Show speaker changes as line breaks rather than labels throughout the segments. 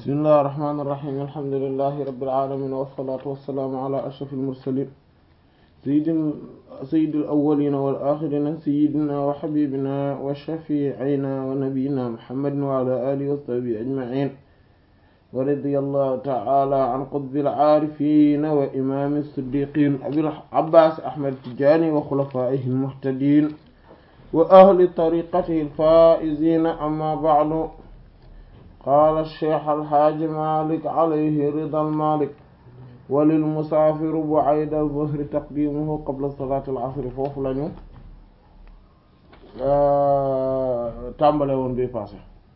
bismillahir rahmanir rahim alhamdulillahi rabbil alamin wassalatu wassalamu ala ashrafil mursalin sayyidil sayyidil awwalin wal akhirin sayyidina wa habibina wa shafi'ina wa nabiyyina muhammadin wa ala alihi wa sahbihi ajma'in wa radiyallahu ta'ala an qutbil arifin wa imam as-siddiqin abil abbas ahmad tijani wa khulafaihi al-muhtadin wa ahli tariqatihi al-faizin amma ba'du قال الشيخ الحاج مالك عليه رضا المالك وللمسافر بعيد الظهر تقديمه قبل صلاة العصر foofu lañu tàmbale woon bi passé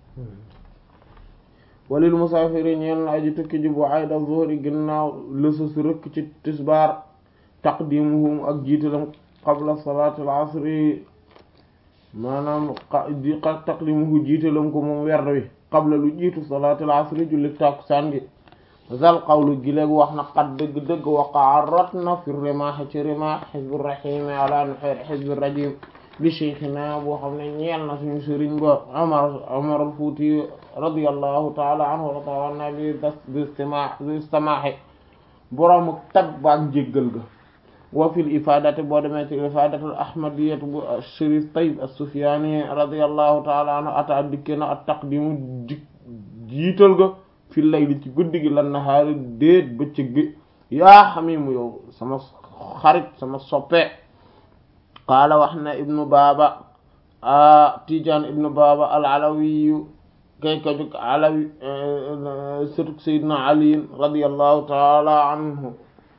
walil musaafiri ñeel na aji tukki ji بعيد الظهر ginnaaw lësës rëkk ci tisbaar taqdimuhum ak jiitalam qabla صلاة العصر maanaam taqdimuhu jiitalam ko moom werd wi qabla lu jiitu salaatul asri julli takkusaan gi zal qawlu gi léegi wax na qad dëgg-dëgg waqaa rot na fi rimaax ci rimaax xizbu rahimi ala nuxeer xizbu rajim li cheikhina boo xam ne ñeel na suñu sëriñ ba Umar Umar al-Fuuti radiyallahu taala anhu wa taala bi bi istima bi istimaaxi borom tab baak njéggal ga wa fil ifadati boo demee ci ifadatul ahmadiyat bu Sharif Tayyib as-Sufyani radiyallahu ta'ala anhu ata dikke na at taqdimu jiital ga fil layli ci guddi gi lan nahaari déet bëccëg gi yaa xamimu yow sama xarit sama soppe qaala wax na ibnu baaba a Tijaan ibnu baaba al-Alawiyu kay ka jóg alawi sëtuk Sayyidina Ali radiyallahu ta'ala anhu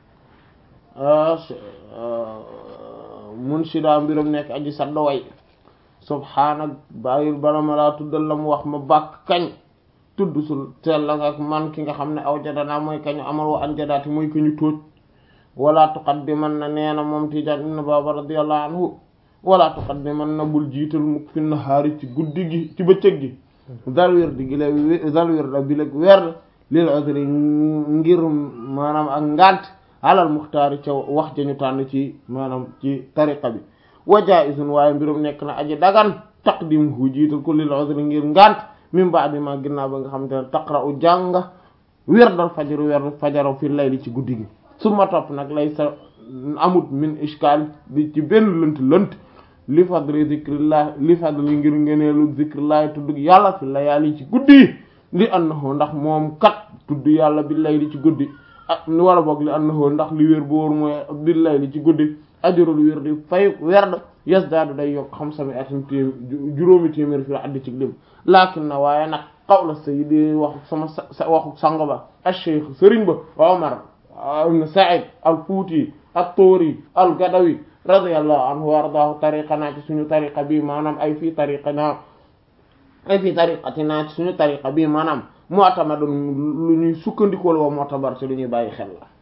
munshida mbiram nekk aji sadda way subhaana bàyyil bala ma laa tuddal la mu wax ma bàkk kañ tudd sul teel la nga man ki nga xam ne aw jadanaa mooy kañu amal wa an jadaati mooy ko ñu tóoj wala tuqaddiman na nee na moom Tijaan ibn Baaba radiyallahu anhu wala tuqaddiman na bul jiital mukk fi nahaari ci guddi gi ci bëccëg gi dal wér di gi la dal wér da bi leg weer lil udri ngir maanaam ak ngant alal muxtaari ca wax jañu tànn ci maanaam ci tariqa bi wa jaizun waaye mbirum nekk na aji dagan taqdimuhu jiital ko lil udri ngir ngant min ba'di ma ginnaaw ba nga xamante ne taqra'u jànga wirdal fajaru werd fajaro fi layli ci guddi gi suma topp nag lay sa amut min ishkaal bi ci benn lënt lënt li fadli zikrillah li fadli ngir ngeneelu zikrillah tudd yàlla fi layaali ci guddi yi li annahu ndax moom kat tudd yàlla bi layli ci guddi ah wala boog li annahu ndax li wér boor mooy bil layli ci guddi ajrul wér di fay werd yasdaadu day yokk xam sami atin téem juróomi téeméer fi la addi ci lim laakin na waaye nag qawla sayyidi waxu sama sa waxu sang ba ash-shaykh sëriñ ba Umar ibn Sa'id al-Fuuti at-Tuuri al-Gadawi radiyallahu anhu wa ardaahu tariqanaa ci suñu tariqa bi maanaam ay fii tariqanaa ay fii tariqatinaa ci suñu tariqa bi maanaam mu'tamadun lu ñuy sukkandikoo la wa mu'tabar ci lu ñuy bàyyi xel la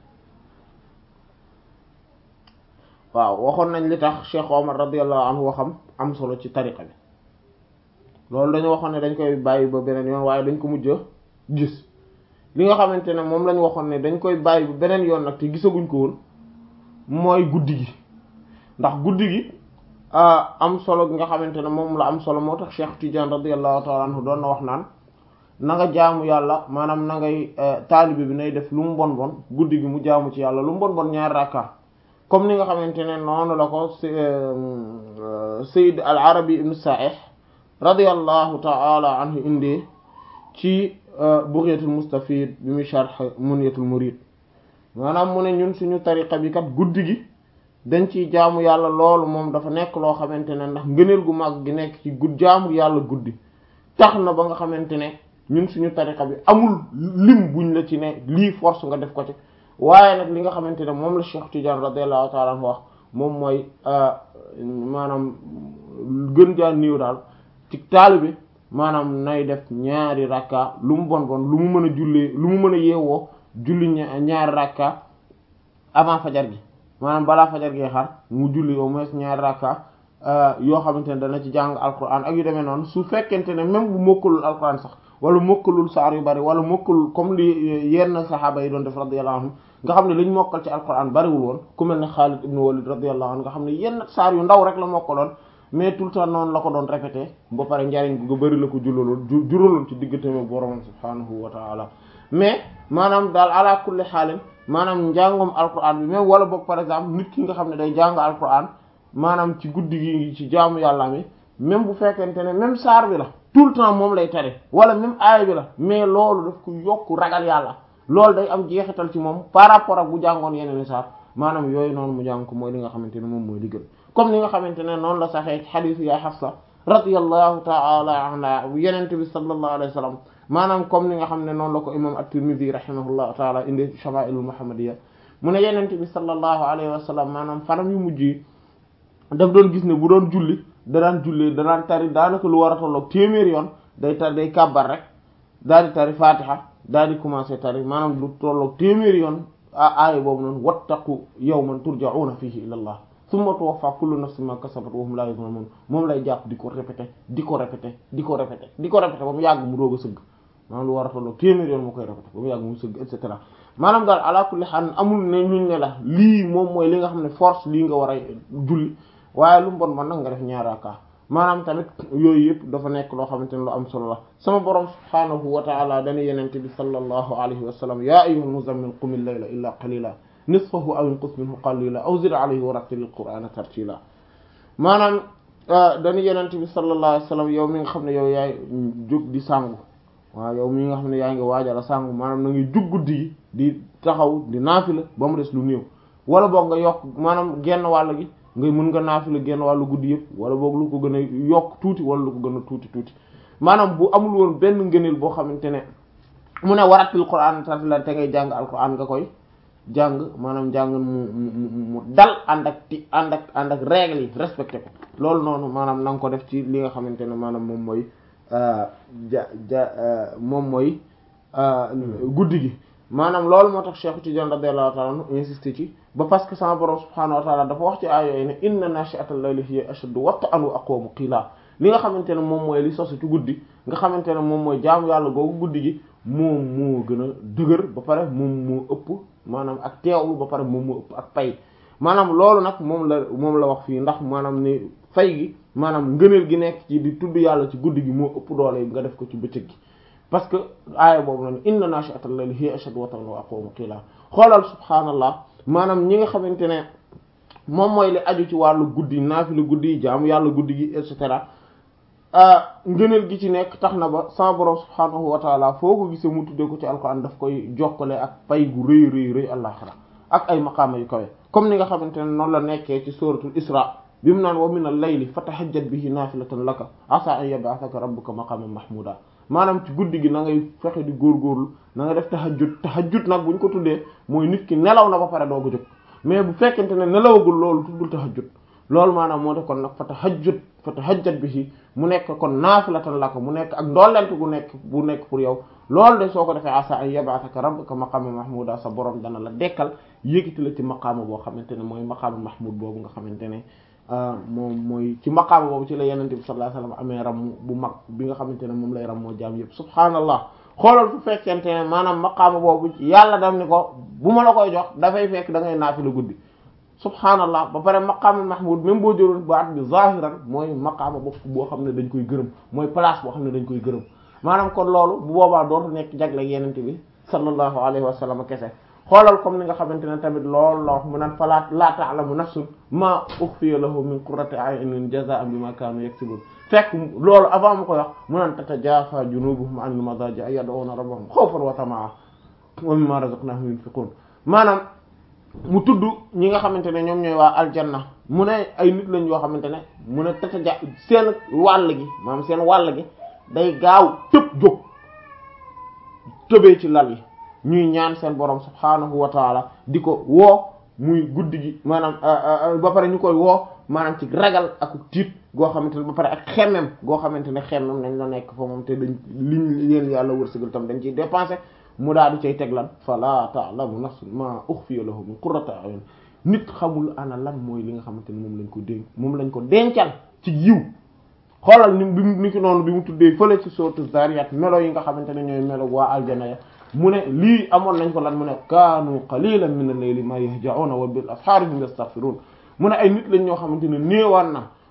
waaw waxoon nañ li tax Cheikh Omar radiyallahu anhu waxam am solo ci tariqa bi loolu dañu waxoon ne dañ koy bàyyi ba beneen yoon waaye dañ ko mujj a gis li nga xamante ne moom lañ waxoon ne dañ koy bàyyi ba beneen yoon nag te gisaguñ ko woon mooy guddi gi ndax guddi gi am solo gi nga xamante ne moom la am solo moo tax Cheikh Tidiane radiyallahu ta'ala anhu doon na wax naan na nga jaamu yàlla maanaam na ngay taalibe bi nay def lu mu bon bon guddi gi mu jaamu ci yàlla lu mu bon bon ñaari rakka comme ni nga xamante ne noonu la ko Sayyid al-Arabi ibn Sa'ih radiyallahu ta'ala anhu indi ci Bugyatul Mustafid bi muy sharh Munyatul Murid maanaam mu ne ñun suñu tariqa bi kat guddi gi dañ ciy jaamu yàlla loolu moom dafa nekk loo xamante ne ndax ngëneel gu mag gi nekk ci gudd jaamu yàlla guddi tax na ba nga xamante ne ñun suñu tariqa bi amul lim buñ la ci ne lii force nga def ko ci waaye nag li nga xamante ne moom la Cheikh Tidiane radiyallahu ta'ala anhu wax moom mooy maanaam gën jaa niiw daal ci taalibe maanaam nay def ñaari rakka lu mu bon bon lu mu mën a jullee lu mu mën a yeewoo julli ñaari rakka avant fajar gi maanaam balaa fajar gi xar mu julli au moins ñaari rakka yoo xamante ne dana ci jàng alquran ak yu demee noonu su fekkente ne même bu mokkalul alquran sax wala mokkalul saar yu bari wala mokkalul comme li yenn saxaaba yi doon def radiyallahu anhum nga xam ne liñ mokkal ci alquran bariwul woon ku mel ne Xaalid ibn Walid radiyallahu anhu nga xam ne yenn saar yu ndaw rek la mokkaloon mais tout le temps noonu la ko doon répété ba pare njariñ gu bari la ko juraloon juraloon ci diggante ak borom subhaanahu wa ta'ala mais maanaam daal ala kulli xaalin maanaam njàngum alquran bi même wala boog par exemple nit ki nga xam ne day jàng alquran maanaam ci guddi gi ci jaamu yàlla mi même bu fekkente ne même saar bi la tout le temps moom lay tari wala même aaya bi la mais loolu daf ko yokk ragal yàlla loolu day am jeexital ci moom par rapport ak bu jàngoon yeneen i saar maanaam yooyu noonu mu jàng ko mooy li nga xamante ne moom mooy li gën comme li nga xamante ne noonu la saxee ci xadiis ya Hafsa radiyallahu ta'ala anha yenente bi sallallahu alayhi wa sallam maanaam comme ni nga xam ne noonu la ko imam at-Tirmidhi rahimahullahu ta'ala indi shama'ilul muhammadiyya mu ne yenente bi sallallahu alayhi wa sallam maanaam fanam yu mujj yi daf doon gis ne bu doon julli da daan julli da daan tari daanaka lu war a tolloog téeméer yoon day tar day kàbbar rek daal di tari fatiha daal di commencer tari maanaam lu tolloog téeméer yoon aaya boobu noonu wattaqu yawman turja'una fihi ila Allah summa tuwaffa kullu nafsin ma kasabat wa hum la yuzlamun moom lay jàpp di ko répété di ko répété di ko répété di ko répété ba mu yàgg mu doog a sëgg maanaam lu war a tolloog téeméer yoon mu koy répété ba mu yàgg mu sëgg et cetera maanaam daal ala kulli haal amul ne luñ ne la lii moom mooy li nga xam ne force lii nga war a julli waaye lu mu bon man nag nga def ñaaraaka maanaam tamit yooyu yëpp dafa nekk loo xamante ne lu am solo la sama borom subhaanahu wa ta'ala dana yenente bi sallallahu alayhi wa sallam ya ayyuhal muzammil qumil layla illa qalila nisfahu aw inqus minhu qalila aw zid alayhi wa rattilil qur'ana tartila maanaam dana yenente bi sallallahu alayhi wa sallam yow mi nga xam ne yow yaay jóg di sangu waaw yow mi nga xam ne yaa ngi waajal a sangu maanaam na ngi jug guddi gi di taxaw di naafila ba mu des lu néew wala boog nga yokk maanaam genn wàll gi ngay mën nga naafila genn wàllu guddi yëpp wala boog lu ko gën a yokk tuuti wala lu ko gën a tuuti tuuti maanaam bu amul woon benn ngëneel boo xamante ne mu ne waratil Qur'an tartila te ngay jàng alquran nga koy jàng maanaam jàng mu mu mu dal ànd ak ti ànd ak ànd ak règle yi respecté ko loolu noonu maanaam na nga ko def ci li nga xamante ne maanaam moom mooy ja ja moom mooy guddi gi maanaam loolu moo tax Cheikh Tidiane radiyallahu ta'ala anhu insisté ci ba parce que sama borom subhaanahu wa ta'ala dafa wax ci aay yooyu ne inna nashi'atal layli hiya ashaddu wat'an wa aqwamu qiila li nga xamante ne moom mooy li sosu ci guddi nga xamante ne moom mooy jaamu yàlla googu guddi gi moom moo gën a dëgër ba pare moom moo ëpp maanaam ak teewlu ba pare moom moo ëpp ak pay maanaam loolu nag moom la moom la wax fii ndax maanaam ni fay gi maanaam ngëneel gi nekk ci di tudd yàlla ci guddi gi moo ëpp doole nga def ko ci bëccëg gi parce que aaya boobu noonu inna nashi'atal layli hiya ashaddu wat'an wa aqwamu qiila xoolal subhaanallah maanaam ñi nga xamante ne moom mooy li aju ci wàllu guddi naafila guddi yi jaamu yàlla guddi gi et cetera ngëneel gi ci nekk tax na ba sama borom subhaanahu wa taala foo ko gisee mu tuddee ko ci alquran daf koy jokkale ak pay gu rëy rëy rëy àllaxira ak ay maqaama yu kawe comme ni nga xamante ne noonu la nekkee ci suratul isra bi mu naan wa min al-layli fatahajjat bihi naafilatan laka asa an yab'athaka rabbuka maqaman mahmuda maanaam ci guddi gi na ngay fexe di góorgóorlu na nga def tahajjud tahajjud nag bu ñu ko tuddee mooy nit ki nelaw na ba pare doo ko jóg mais bu fekkente ne nelawagul loolu tuddul tahajjud loolu maanaam moo tax kon nag fa tahajjud fa tahajjat bihi mu nekk kon naafilatan laka mu nekk ak ndollent gu nekk bu nekk pour yow loolu de soo ko defee asa an yab'athaka rabbuka maqaman mahmuda sa borom dana la dekkal yéegiti la ci maqaama boo xamante ne mooy maqaama mahmud boobu nga xamante ne moom mooy ci maqaama boobu ci la yenente bi sallallahu alayhi wasallam amee ram bu mag bi nga xamante ne moom lay ram moo jaam yëpp subhaanallah xoolal fu fekkente ne maanaam maqaama boobu yàlla dam ni ko bu ma la koy jox dafay fekk da ngay naafila guddi subhaanallah ba pare maqaama mahmud même boo jëloon baat bi zahiran mooy maqaama bopp boo xam ne dañ koy gërëm mooy place boo xam ne dañ koy gërëm maanaam kon loolu bu boobaa dootu nekk jagle yenente bi sallallahu alayhi wa sallam kese xoolal comme ni nga xamante ne tamit loolu la wax mu naan fala la ta'lamu nafsun ma ukhfiya lahu min qurrati a'yunin jazaa'an bima kanu yaksibun fekk loolu avant mu koy wax mu naan tatajafa junubuhum anil madaji yad'una rabbahum khawfan wa tama'an wa mimma razaqnahum yunfiqun maanaam mu tudd ñi nga xamante ne ñoom ñooy waa aljanna mu ne ay nit lañ yoo xamante ne mu ne tataja seen wàll gi maanaam seen wàll gi day gaaw tëb jóg tëbee ci lal yi ñuy ñaan seen borom subhaanahu wa taala di ko woo muy guddi gi maanaam ba pare ñu koy woo maanaam ci ragal ak tiit goo xamante ne ba pare ak xemmem goo xamante ne xemmem nañ la nekk fa moom te dañ liñ leen yàlla wërsëgal tam dañ ciy dépenser mu daal di cay teg lan fala ta'lamu nafsun ma ukhfiya lahu min qurrati a'yun nit xamul ana lan mooy li nga xamante ne moom lañ ko dénk moom lañ ko dencal ci yiw xoolal ni bi ni ki noonu bi mu tuddee fële ci sourate Zariyat melo yi nga xamante ne ñooy melo waa aljana ya mu ne lii amoon nañ ko lan mu ne kaanu qalilan min al-layli ma yahja'una wa bil ashaari hum yastaghfirun mu ne ay nit lañ ñoo xamante ne néewaan na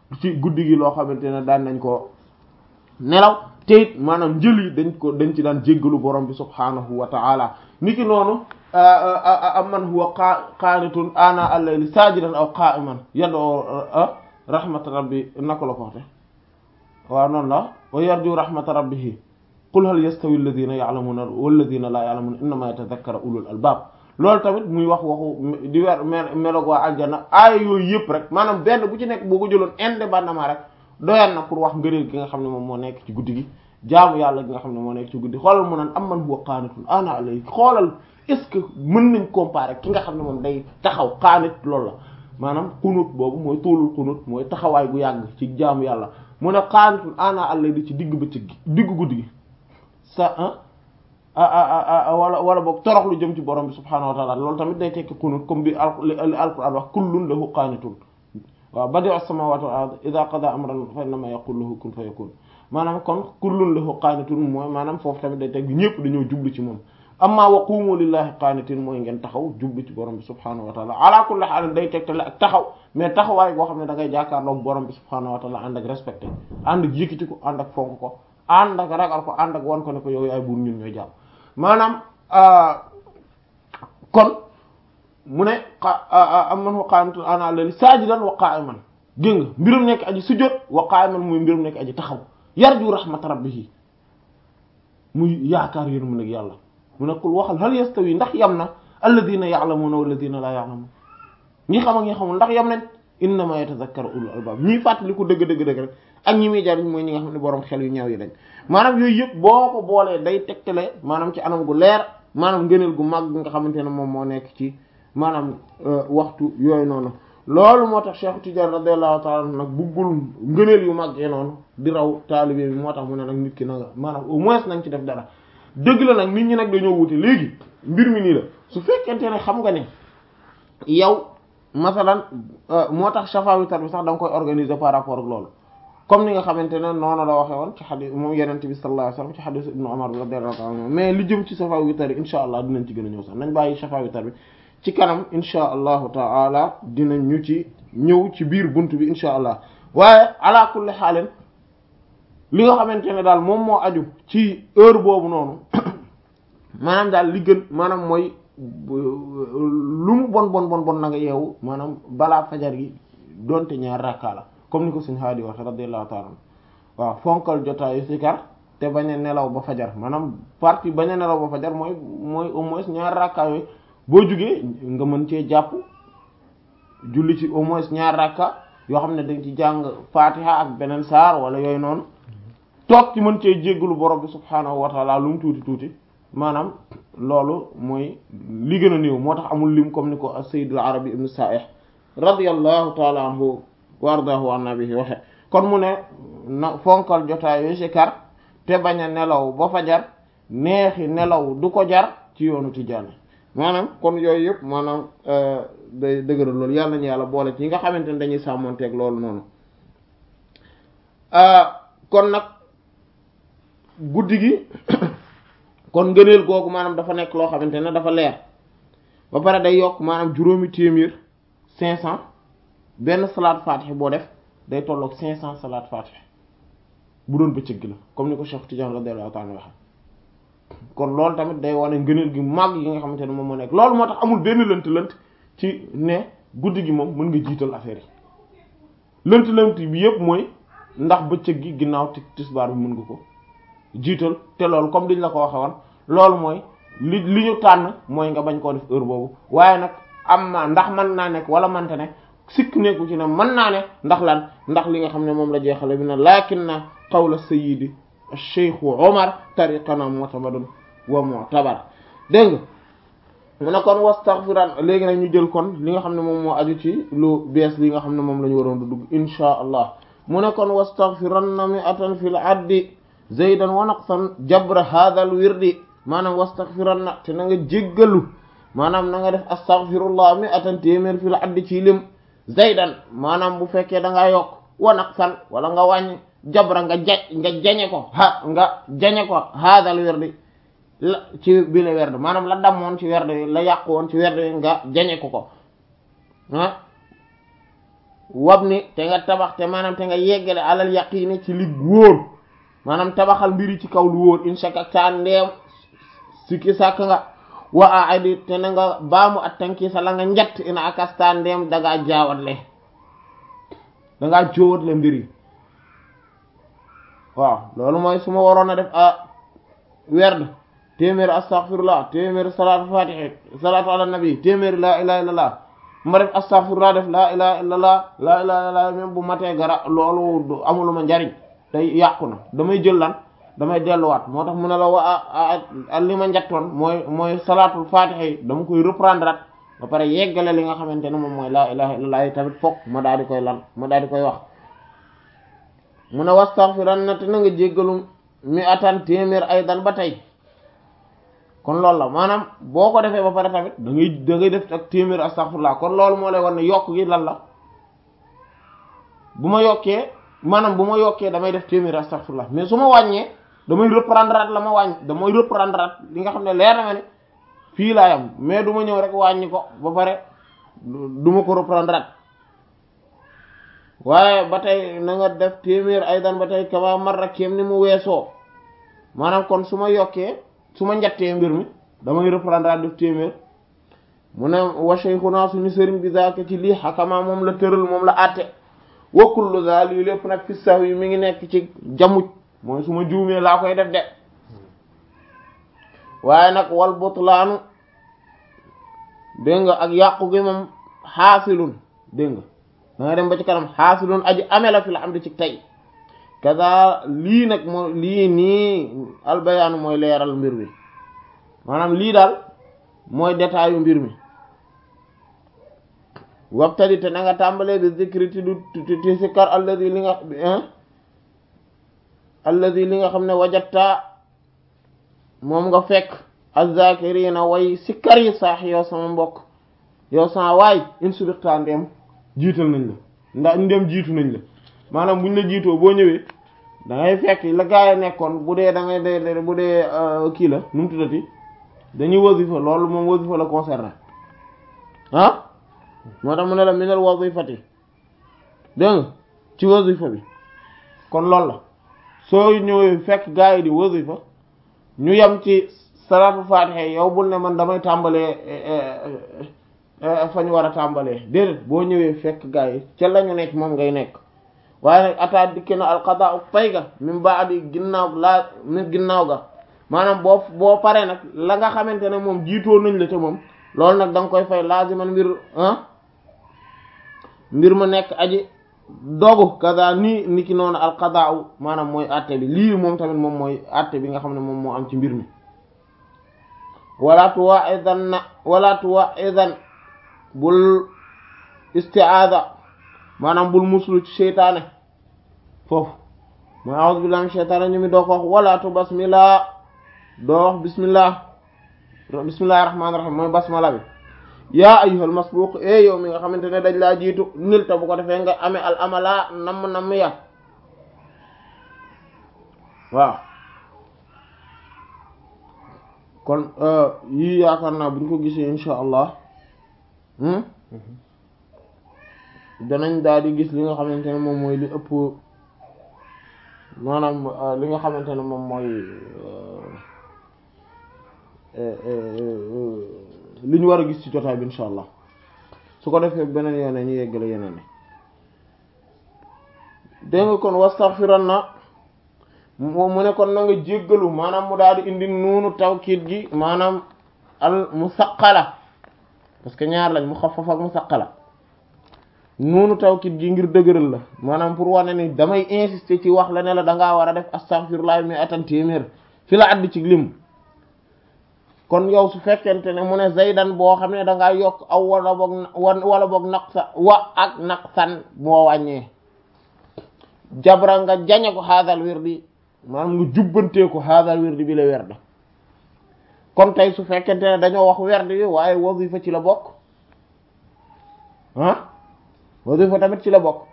ci guddi gi loo xamante ne daan nañ ko nelaw te it maanaam njël yi dañ ko dañ ci daan jéggalu borom bi subhaanahu wa ta'ala niki noonu amman huwa qaanitun ana al-layli saajidan aw qaa'iman yad'u rahmata rabbi nako la ko waxte waaw noonu la wa yarju rahmata rabbihi qul hal yastawi alladhina ya'lamuna walladhina la ya'lamuna innama yatadhakkaru ulul albab loolu tamit muy wax waxu di weer meloog waa aljana aaya yooyu yëpp rek maanaam benn bu ci nekk boo ko jëloon indépendamment rek doyan na pour wax ngëneel gi nga xam ne moom moo nekk ci guddi gi jaamu yàlla gi nga xam ne moo nekk ci guddi xoolal mu naan amman huwa qaanitun ana alay xoolal est-ce que mën nañ comparer ki nga xam ne moom day taxaw qaanit loolu la maanaam xunut boobu mooy tuulul xunut mooy taxawaay gu yàgg ci jaamu yàlla mu ne qaanitun ana alay di ci digg bëccëg gi digg guddi gi sa ah wala wala boog torox lu jëm ci borom bi subhaanahu wa ta'ala loolu tamit day tekki qunut comme bi al alquran wax kullun lahu qaanitun waaw badi'u samawati wal ard idha qada amran fa innama yaqulu lahu kun fayakun maanaam kon kullun lahu qaanitun mooy maanaam foofu tamit day tekki ñëpp dañoo jublu ci moom amma wa qumu lillahi qaanitin mooy ngeen taxaw jublu ci borom bi subhaanahu wa ta'ala ala kulli haal day tegtale ak taxaw mais taxawaay boo xam ne da ngay jàkkaarloog borom bi subhaanahu wa ta'ala ànd ak respecté ànd ak yëkkati ko ànd ak fonk ko ànd ak ragal ko ànd ak wan ko ne ko yow yaay buur ñun ñooy jàmm maanaam kon mu ne amman wa qaanitun ana layli saajidan wa qaa'iman gën nga mbirum nekk aji sujjóot wa qaa'iman muy mbirum nekk aji taxaw yarju rahmat rabbihi muy yaakaar yéen mu nag yàlla mu ne qul waxal hal yastawi ndax yam na alladhina ya'lamuna walladhina la ya'lamun ñi xam ak ñi xamul ndax yam nañ innama yatadhakkaru ulul albab ñii fàttali ko dëgg dëgg dëgg rek ak ñi muy jariñ mooy ñi nga xam ne borom xel yu ñaaw yi dañ maanaam yooyu yëpp boo ko boolee day tegtale maanaam ci anam gu leer maanaam ngëneel gu mag nga xamante ne moom moo nekk ci maanaam waxtu yooyu noonu loolu moo tax Cheikh Tidiane radiyallahu ta'ala nag buggul ngëneel yu mag yi noonu di raw taalibe bi moo tax mu ne nag nit ki na nga maanaam au moins nañ ci def dara dëgg la nag nit ñi nag dañoo wute léegi mbir mi nii la su fekkente ne xam nga ne yow masalan moo tax shafa witar bi sax da nga koy organiser par rapport ak loolu comme ni nga xamante ne noonu la waxee woon ci xadis moom yenente bi sallallahu alayhi wasallam ci xadis ibnu Umar bi radiyallahu anhu mais li jëm ci shafa witar bi insha allah dinañ ci gën a ñëw sax nañ bàyyi shafa witar bi ci kanam insha allahu taala dinañ ñu ci ñëw ci biir bunt bi insha allah waaye ala kulli xaalin li nga xamante ne daal moom moo aju ci heure boobu noonu maanaam daal li gën maanaam mooy lu mu bon bon bon bon na nga yeewu maanaam balaa fajar gi donte ñaar rakka la comme ni ko suñ haadi waxe radiyallahu ta'ala waaw fonkal jotaayu sikar te bañ a nelaw ba fajar maanaam partie bañ a nelaw ba fajar mooy mooy au moins ñaar rakka yooyu boo jugee nga mën cee jàpp julli ci au moins ñaar rakka yoo xam ne dañ ci jàng fatiha ak beneen saar wala yooyu noonu toog ci mën cee jéggalu borom bi subhaanahu wa ta'ala lu mu tuuti tuuti maanaam loolu mooy li gën a néew moo tax amul lim comme ni ko as-sayyid al-arabi ibn sa'ih radiyallahu ta'ala anhu wa ardaahu an nabihi waxe kon mu ne na fonkal jotaayu sikar te bañ a nelaw ba fajar neexi nelaw du ko jar ci yoonu Tijaani maanaam kon yooyu yëpp maanaam day dëgëral loolu yàlla nañu yàlla boole ci ñi nga xamante ne dañuy sàmmonteeg loolu noonu kon nag guddi gi kon ngëneel googu maanaam dafa nekk loo xamante ne dafa leer ba pare day yokk maanaam juróomi téeméer cinq cent benn salaat fatih boo def day tolloog cinq cent salaat fatih bu doon bëccëg gi la comme ni ko Cheikh Tidiane radiyallahu ta'ala waxe kon loolu tamit day wane ngëneel gi mag yi nga xamante ne moom moo nekk loolu moo tax amul benn lënt lënt ci ne guddi gi moom mën nga jiital affaire yi lënt lënt bi yëpp mooy ndax bëccëg gi ginnaaw ti tisbaar bi mën nga ko jiital te loolu comme diñ la ko waxe woon loolu mooy li li ñu tànn mooy nga bañ koo def heure boobu waaye nag am na ndax mën naa nekk wala mante ne sikk nekku ci ne mën naa ne ndax lan ndax li nga xam ne moom la jeexale bi na lakin na qawla sayyidi cheikhu omar tariqana mu'tamadun wa mu'tabar dégg nga mu ne kon wastaghfiran léegi nag ñu jël kon li nga xam ne moom moo aju ci lu bees li nga xam ne moom la ñu waroon du dugg insha allah mu ne kon wastaghfiranna mi'atan fil addi zaydan wa naqsan jabra hadal wirdi maanaam wastaghfiranna te na nga jéggalu maanaam na nga def astaghfirullah mi'atan téeméer fil addi ci lim zaydan maanaam bu fekkee da ngaa yokk wa naqsan wala nga wàññi jabra nga ja nga jañe ko ha nga jañe ko hadal wirdi la ci bile werd maanaam la damoon ci werd la yàqu woon ci werd nga jañe ko ko ah wab ni te nga tabax te maanaam te nga yeggale alal yaqiini ci li wóor maanaam tabaxal mbiri ci kaw lu wóor inshak ak saa ndeem sikki sàkk nga wa a adi te na nga baamu at tanki sa la nga njett ina akasta ndeem dangaa jaawatle dangaa jóowatle mbir yi waaw loolu mooy su ma waroon a def a werd téeméeri astaghfirullah téeméeri salaatu fatihi salaatu ala nabi téeméeri laa ilaha illallah ma def astaghfirullah def laa ilaha illallah laa ilaha illallah même bu matee gara loolu amuluma njariñ day yàqu na damay jël lan damay delluwaat moo tax mu ne la wa a li ma njattoon mooy mooy salaatul fatihi dama koy reprendre at ba pare yeggale li nga xamante ne moom mooy laa ilaha illallah tamit fokk ma daal di koy lan ma daal di koy wax mu ne wastaghfiran na te na nga jéggalu mi atan téeméer ay dan ba tey kon loolu la maanaam boo ko defee ba pare tamit da ngay da ngay def ak téeméer astaghfirullah kon loolu moo lay war ne yokk gi lan la bu ma yokkee maanaam bu ma yokkee damay def téeméer astaghfirullah mais su ma wàññee damay reprendre at la ma wàññ damay reprendre at li nga xam ne leer na ma ne fii laa yam mais du ma ñëw rek wàññi ko ba pare du ma ko reprendre at waaye ba tey na nga def téeméer ay dan ba tey kama marra kéem ni mu weesoo maanaam kon su ma yokkee su ma njattee mbir mi damay reprendre at def téeméer mu ne wa shaykhuna suñu sëriñ bi zaaka ci lii xakama moom la tëral moom la àtte wa kullu zaal yi lépp nag fi sax yi mi ngi nekk ci jamuj mooy su ma juumee laa koy def de waaye nag wal butlaanu dégg nga ak yàqu gi moom xaasilun dégg nga da nga dem ba ci kanam xaasilun aji ame la fi la am di ci tey kaza lii nag moo lii nii albayaanu mooy leeral mbir mi maanaam lii daal mooy détail mbir mi wabtadi te na nga tàmbalee bi zikri ti du ti sikkar alladi li nga alladi li nga xam ne wajatta moom nga fekk azzakirina way sikkar yi saax yow sama mbokk yow sama waay in subixtaa ndeem jiital nañ la ndax ndeem jiitu nañ la maanaam buñ la jiitoo boo ñëwee da ngay fekk la gaa yi nekkoon bu dee da ngay de bu dee kii la nu mu tuddati dañuy wasifa loolu moom wasifa la concerné ah moo tax mu ne la minal wasifati dégg nga ci wasifa bi kon loolu la soo ñëwee fekk gaa yi di wasifa ñu yem ci salaatu fatiha yow bul ne man damay tàmbalee fa ñu war a tàmbalee déedéet boo ñëwee fekk gaa yi ca la ñu nekk moom ngay nekk waaye nag ataa dikki na alqadaa pay ga min baadi ginnaaw laa min ginnaaw ga maanaam boo boo paree nag la nga xamante ne moom jiitoo nañ la te moom loolu nag da nga koy fay laaziman mbir ah mbir ma nekk aji dogu kaza nii ni ki noonu alqadaa maanaam mooy àtte bi lii moom tamit moom mooy àtte bi nga xam ne moom moo am ci mbir mi wala tuwa'idan na wala tuwa'idan bul isti'aada maanaam bul muslu ci seytaane foofu mooy a'udhu billahi minash shaytaani ñu mi doo ko wax wala tu basmillah doo wax bismillah bismillahir rahmanir rahim mooy basmala bi yaa ayyuhal masbuq e yow mi nga xamante ne dañ laa jiitu nil ta bu ko defee nga amee al amala namm namm ya waaw kon yii yaakaar naa buñ ko gisee insha allah danañ daal di gis li nga xamante ne moom mooy li ëpp maanaam li nga xamante ne moom mooy li ñu war a gis ci jotaay bi insha allah su ko defee beneen yoon ñu yeggale yeneen dégg nga kon wastaghfiran na mu ne kon na nga jéggalu maanaam mu daal di indi nuunu tawkiid gi maanaam al musaqqala parce que ñaar lañ mu xaffaf ak musaqqala nuunu tawkiid gi ngir dëgëral la maanaam pour wane ni damay insister ci wax la ne la dangaa war a def astaghfirullah mi atan téeméer fi la addi ci lim kon yow su fekkente ne mu ne zaydan boo xam ne dangaa yokk aw wala boog wala boog naqsa wa ak naqsan moo wàññee jabra nga jañe ko haadal wirdi maanaam nga jubbantee ko haadal wirdi bi la werd kon tey su fekkente ne dañoo wax werd bi waaye wazifa ci la bokk ah wazifa tamit ci la bokk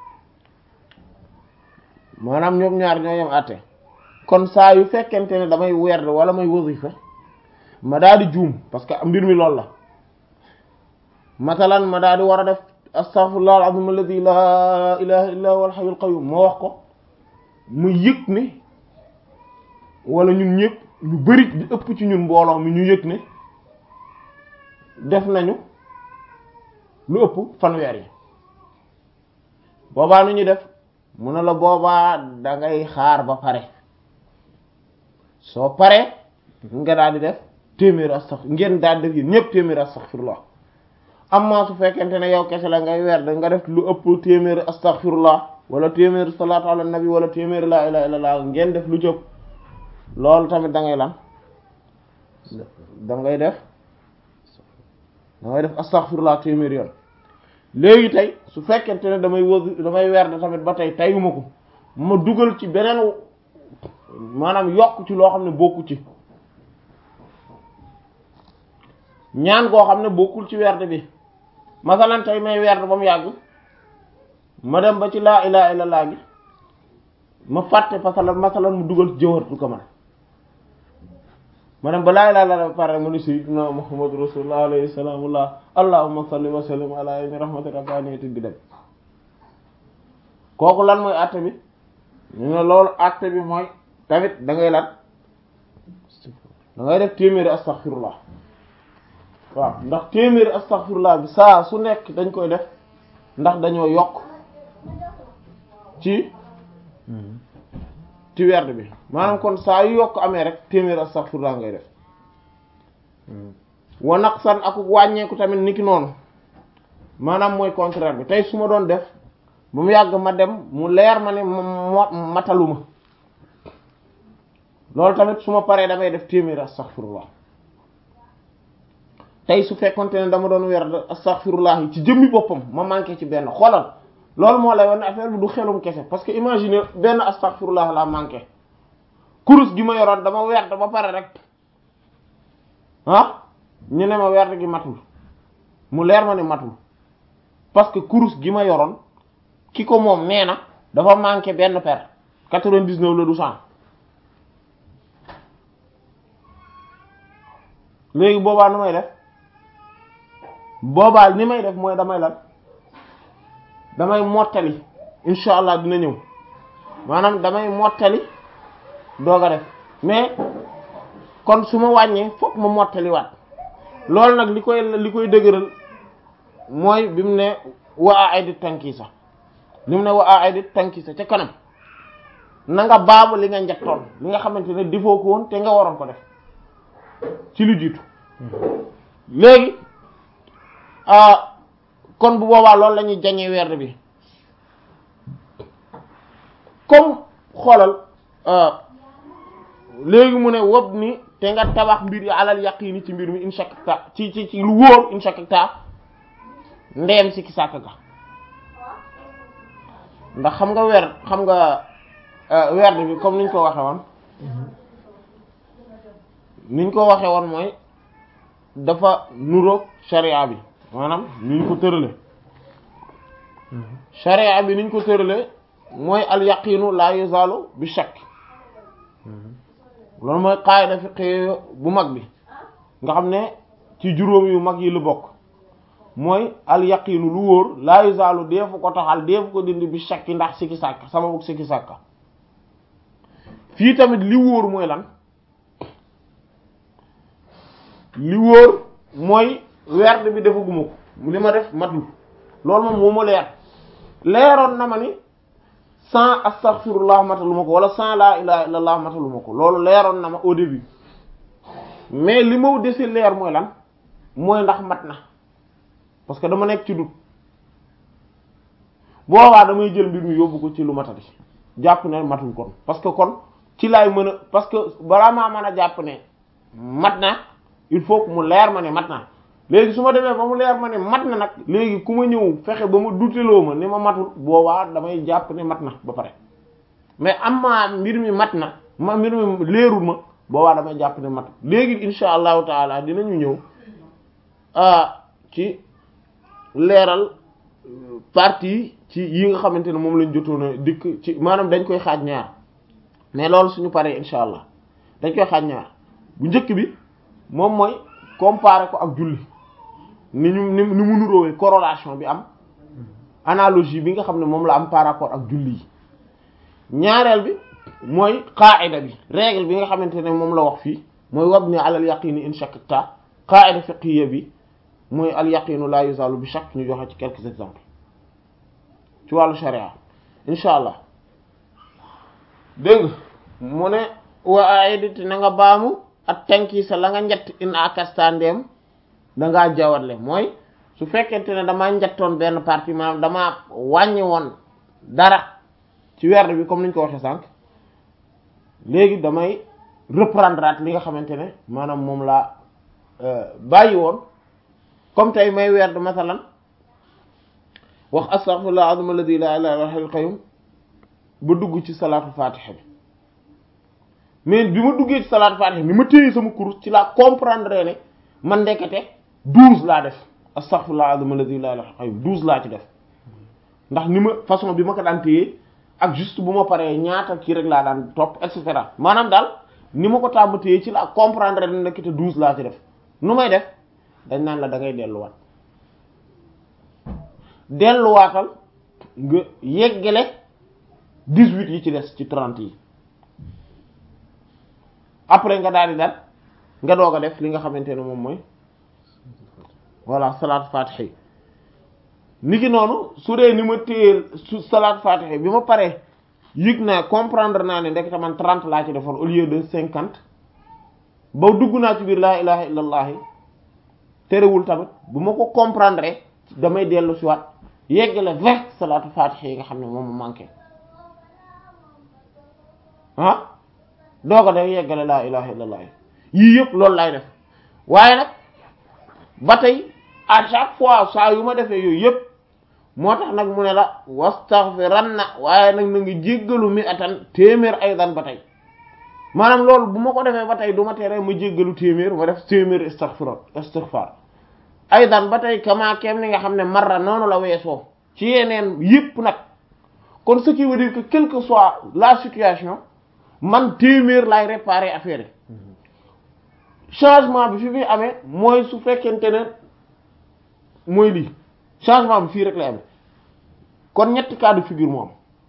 maanaam ñoom ñaar ñoo yem àtte kon saa yu fekkente ne damay werd wala may wazifa ma daal di juum parce que mbir mi loolu la masalan ma daal di war a def astaghfirullah al-azim alladhi la ilaha illa huwa al-hayyul qayyum ma wax ko mu yëg ne wala ñun ñëpp ñu bari di ëpp ci ñun mbooloo mi ñu yëg ne def nañu lu ëpp fanweer yi boobaa nu ñu def mu ne la boobaa da ngay xaar ba pare soo paree nga daal di def téeméeri astaghfir ngeen daal di def yéen ñëpp téeméeri astaghfirullah amma su fekkente ne yow kese la ngay weer da nga def lu ëpp téeméeri astaghfirullah wala téeméeri salaatu ala nabi wala téeméeri laa ilaha illallah ngeen def lu jëpp loolu tamit da ngay lan da ngay def da ngay def astaghfirullah téeméeri yoon léegi tey su fekkente ne damay wëg damay weer da tamit ba tey tayuma ko ma dugal ci beneen maanaam yokk ci loo xam ne bokku ci ñaan koo xam ne bokkul ci werd bi masalan tey may werd ba mu yàgg ma dem ba ci laa ilaha illallah gi ma fàtte masalan masalan mu dugal jawharatul kamal ma dem ba laa ilaha illallah pare ma ni sayyidina muhammadu rasulullah alayhi salaamullah allahumma salli wa sallim ala ayni rahmati rabbaniyati bi dem kooku lan mooy àtte bi ñu ne loolu àtte bi mooy tamit da ngay lan da ngay def téeméeri astaghfirullah waaw ndax téeméeri astaghfirullah bi saa su nekk dañ koy def ndax dañoo yokk ci ci werd bi maanaam kon saa yu yokk amee rek téeméeri astaghfirullah ngay def wa naqsan ak wàññeeku tamit niki noonu maanaam mooy contraire bi tey su ma doon def ba mu yàgg ma dem mu leer ma ne mo mataluma loolu tamit su ma paree damay def téeméeri astaghfirullah tey su fekkonte ne dama doon werd astaghfirullah yi ci jëmmi boppam ma manqué ci benn xoolal loolu moo lay wan affaire bi du xelum kese parce que imagine benn astaghfirullah la manqué kurus gi ma yoroon dama werd ba pare rek ah ñu ne ma werd gi matul mu leer ma ne matul parce que kurus gi ma yoroon ki ko moom nee na dafa manqué benn per quatre-vingt-dix-neuf la du cent léegi boobaa nu may def boobaa ni may def mooy damay lan damay mottali insha allah dina ñëw maanaam damay mottali doog a def mais kon su ma wàññee fokk ma mottali waat loolu nag li koy li koy dëgëral mooy bi mu ne wa a ay di tànki sax li mu ne wa a ay di tànki sax ca kanam na nga baamu li nga njattoon li nga xamante ne defoo ko woon te nga waroon ko def ci lu jiitu léegi kon bu boobaa loolu la ñuy jañee werd bi comme xoolal léegi mu ne wob ni te nga tabax mbir yi alal yaqini ci mbir mi inshakta ci ci ci lu wóor inshakta ndeem si ki sàkk ga ndax xam nga weer xam nga werd bi comme niñ ko waxe woon niñ ko waxe woon mooy dafa nuroog sharia bi maanaam niñ ko tërale sharia bi niñ ko tërale mooy al yaqinu la yuzalu bi shakk loolu mooy qaida fiqhi bu mag bi nga xam ne ci juróom yu mag yi lu bokk mooy al yaqinu lu wóor la yuzalu deefu ko taxal deefu ko dindi bi shakki ndax sikki sàkk sababu sikki sàkka fii tamit li wóor mooy lan li wóor mooy werd bi defaguma ko li ma def matul loolu moom moo ma leer leeroon na ma ni sans astaghfirullah mataluma ko wala sans la ilaha illallah mataluma ko loolu leeroon na ma au début mais li ma dese leer mooy lan mooy ndax mat na parce que dama nekk ci dut boobaa damay jël mbir mi yóbbu ko ci lu matati jàpp ne matul kon parce que kon ci laay mën a parce que balaa maa mën a jàpp ne mat na il faut que mu leer ma ne mat na léegi su ma demee ba mu leer ma ne mat na nag léegi ku ma ñëw fexe ba ma duteloo ma ni ma matul boobaa damay jàpp ne mat na ba pare mais am ma mbir mi mat na ma mbir mi leerul ma boobaa damay jàpp ne mat léegi insha allahu taala dinañu ñëw ci leeral partie ci yi nga xamante ne moom lañ jotoon a dikk ci maanaam dañ koy xaaj ñaar mais loolu suñu paree insha allah dañ koy xaaj ñaar bu njëkk bi moom mooy comparer ko ak julli ni ñu ni ni mu nuróowee corrélation bi am analogie bi nga xam ne moom la am par rapport ak julli yi ñaareel bi mooy qaida bi règle bi nga xamante ne moom la wax fii mooy wabni alal yaqini in shakkta qaida fiqhiyya bi mooy al yaqinu la yuzalu bi shakk ñu joxe ci quelques exemples ci wàllu sharia insha allah dégg nga mu ne wa aidati na nga baamu ak tenki sa la nga njett in akasta ndeem dangaa jawatle mooy su fekkente ne damaa njattoon benn partie maanaam damaa wàññi woon dara ci werd bi comme niñ ko waxee sànq léegi damay reprendre at li nga xamante ne maanaam moom laa bàyyi woon comme tey may werd masalan wax astaghfirullah azim alladhi la ilaha illa huwal qayyum ba dugg ci salaatu fatiha bi mais bi ma duggee ci salaatu fatiha ni ma téye sama kurus ci laa comprendre ne man ndekete douze laa def astaghfirullah azim alladhi la ilaha illa huwal qayyum douze laa ci def ndax ni ma façon bi ma ko daan téye ak juste bu ma paree ñaata kii rek laa daan topp et cetera maanaam daal ni ma ko tàmm téye ci laa comprendre ne ndekete douze laa ci def nu may def dañ naan la da ngay delluwaat delluwaatal nga yeggale dix-huit yi ci des ci trente yi après nga daal di dal nga doog a def li nga xamante ne moom mooy voilà salaat fatiha ni ki noonu su dee ni ma téye su salaat fatiha bi ma paree yëg naa comprendre naa ne ndekete man trente laa ci defoon au lieu de cinquante ba dugg naa ci biir laa ilaha illallah terewul tamit bu ma ko comprendre damay dellu si waat yeggale vingt salaatu fatiha yi nga xam ne moom mu manqué ah doo ko def yeggale laa ilaha illallah yii yëpp loolu lay def waaye nag ba tey à chaque fois saa yu ma defee yooyu yëpp moo tax nag mu ne la wastaghfiranna waaye nag na ngi jéggalu mi atan téeméer aydan ba tey maanaam loolu bu ma ko defee ba tey du ma tere ma jéggalu téeméer ma def téeméer istaghfar istighfar aydan ba tey kama kem ni nga xam ne marra noonu la weesoo ci yeneen yëpp nag kon ce qui veut dire que quelle que soit la situation man téeméer lay réparer affaire yi changement bi fi muy amee mooy su fekkente ne mooy lii changement bi fii rek lay amee kon ñetti cas de figure moo am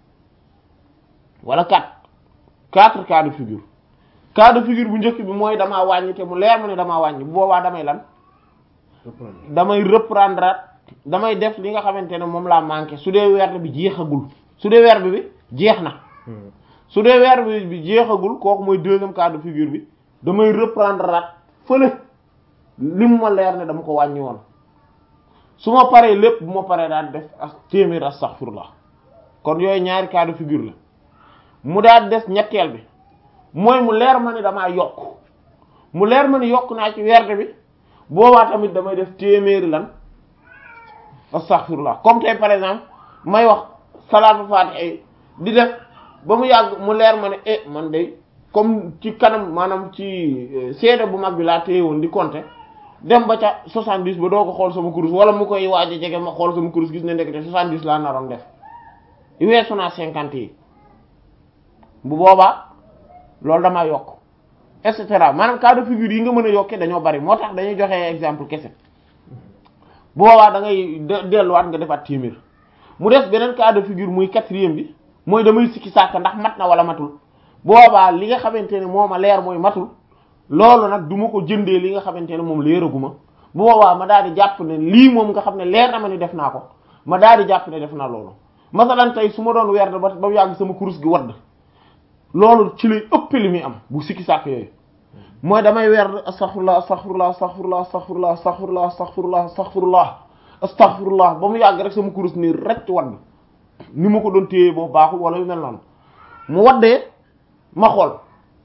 wala quatre quatre cas de figure cas de figure bu njëkk bi mooy damaa wàññi te mu leer ma ne damaa wàññi bu boobaa damay lan damay reprendre damay def li nga xamante ne moom laa manqué su dee werd bi jeexagul su dee werd bi jeex na su dee werd bi jeexagul kooku mooy deuxième cas de figure bi damay reprendre rat fële li mu ma leer ne dama ko wàññi woon su ma paree lépp bu ma paree daal def ak téeméer astaghfirullah kon yooyu ñaari cas de figure la mu daal des ñetteel bi mooy mu leer ma ni damaa yokk mu leer ma ni yokk naa ci werd bi boobaa tamit damay def téeméeri lan astaghfirullah comme tey par exemple may wax salaatu fatiha di def ba mu yàgg mu leer ma ne eh man de comme ci kanam maanaam ci seede bu mag bi laa téye woon di compter dem ba ca 70 ba doo ko xool sama kurus wala mu koy waaj a jege ma xool sama kurus gis ne ndekete 70 laa naroon def weesu naa 50 yi bu boobaa loolu damaa yokk et cetera maanaam cas de figure yi nga mën a yokkee dañoo bari moo tax dañuy joxe exemple kese bu boobaa da ngay delluwaat nga defaat téeméer mu des beneen cas de figure muy quatrième bi mooy damay sikki sàkk ndax mat na wala matul boobaa li nga xamante ne moo ma leer mooy matul loolu nag du ma ko jëndee li nga xamante ne moom leeraguma bu boobaa ma daal di jàpp ne lii moom nga xam ne leer na ma ni def naa ko ma daal di jàpp ne def naa loolu masalan tey su ma doon weer ba ba yàgg sama kurus gi wadd loolu ci lay ëpp li muy am bu sikki sàkk yooyu mooy damay weer astaghfirullah astaghfirullah astaghfirullah astaghfirullah astaghfirullah astaghfirullah astaghfirullah astaghfirullah ba mu yàgg rek sama kurus nii rek wadd ni ma ko doon téye boo baaxul wala yu mel noonu mu waddee ma xool